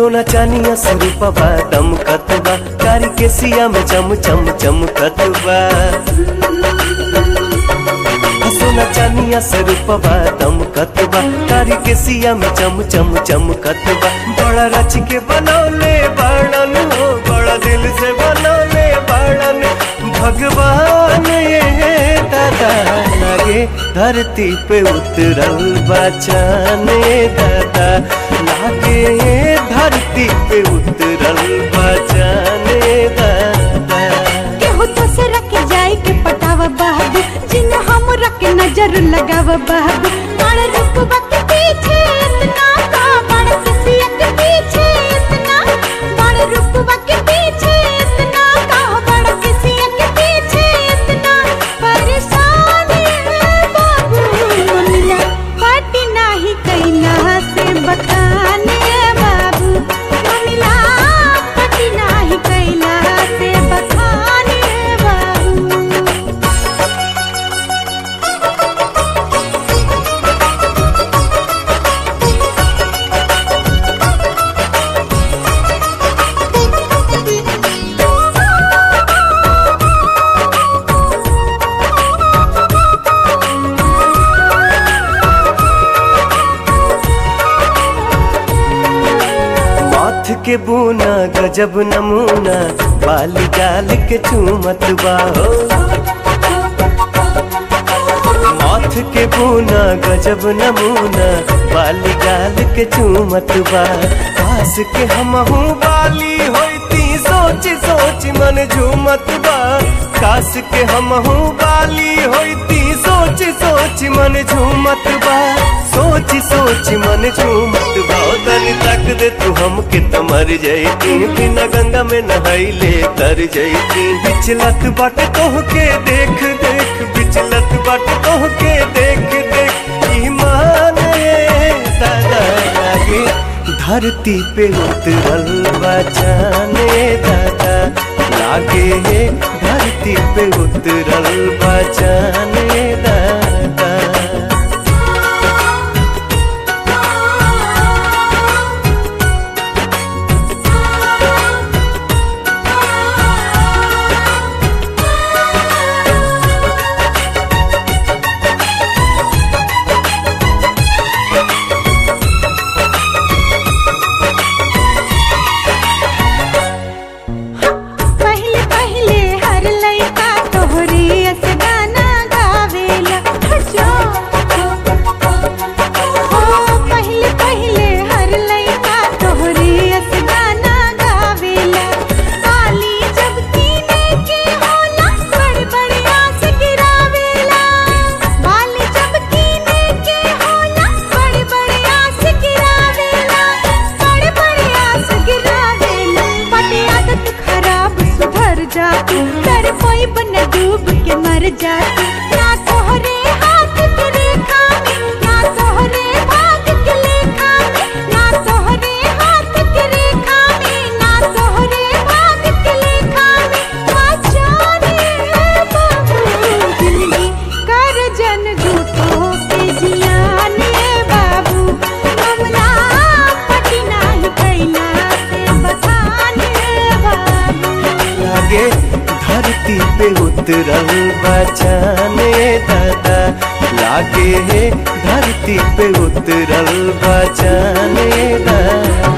सोना चानिया से रूपवा दमकत बा कारी के सिया में चम चम चमकत बा सोना चानिया से रूपवा दमकत बा कारी के सिया में चम चम चमकत बा बड़ा रच के बनौले बाड़न हो बड़ा दिल से बनौले बाड़न भगवान ये दादा लागे धरती पे उतरल बचाने दादा लागे धरती पे उतरल बचाने दादा केहू दूसरा के जाए के पटावा बाबू जिन हमरा के नजर लगावा बाबू बड़ रुकबा के पीछे इतना का बड़ किसिया के पीछे इतना बड़ रुकबा के पीछे इतना का बड़ किसिया के पीछे इतना परेशान है बाबू मिला पाटी नाही कैला से बताने बाबू मिला पाटी नाही कैला से बताने बाबू माथ के बूना गजब नमूना बाली गाल के चूमत बा हो माथ के बूना गजब नमूना बाली गाल के चूमत बा कास के हमहू बाली होती सोच सोच मन झूमत बा कास के हमहू बाली होती सोच सोच मन झूमत बा सोच सोच मन झूमत बा ओ तनी तक दे तू हमके त मर जैती बिना गंगा में नहाइले तर जैती बिचलत बाट तोह के देख देख बिचलत बाट तोह के देख देख ईमान ये दादा लागे धरती पे उतरल बचाने दादा लागे धरती पे उतरल बचाने दादा पहले पहले हर लइका तोहरे अस गाना गावेला जो हो पहले पहले हर लइका तोहरे अस गाना गावेला आली जब कीने के होला बड़ बड़ आस गिरावेला बाली जब कीने के होला बड़ बड़ आस गिरावेला बड़ बड़ आस गिरावेला बटे आदत खराब सुधर जा तू कर कोई बन डूब के मर जा तू ना तोहरे हाथ के रेखा में ना तोहरे भाग के लेखा में ना तोहरे हाथ के रेखा में ना तोहरे भाग के लेखा में आचारे बाबू जिंदगी कर जन झूठो के जियाने बाबू मामला पटी नाही कैला से बताने बाबू लागे धरती पे उतरल बचाने दादा लागे धरती पे उतरल बचाने दादा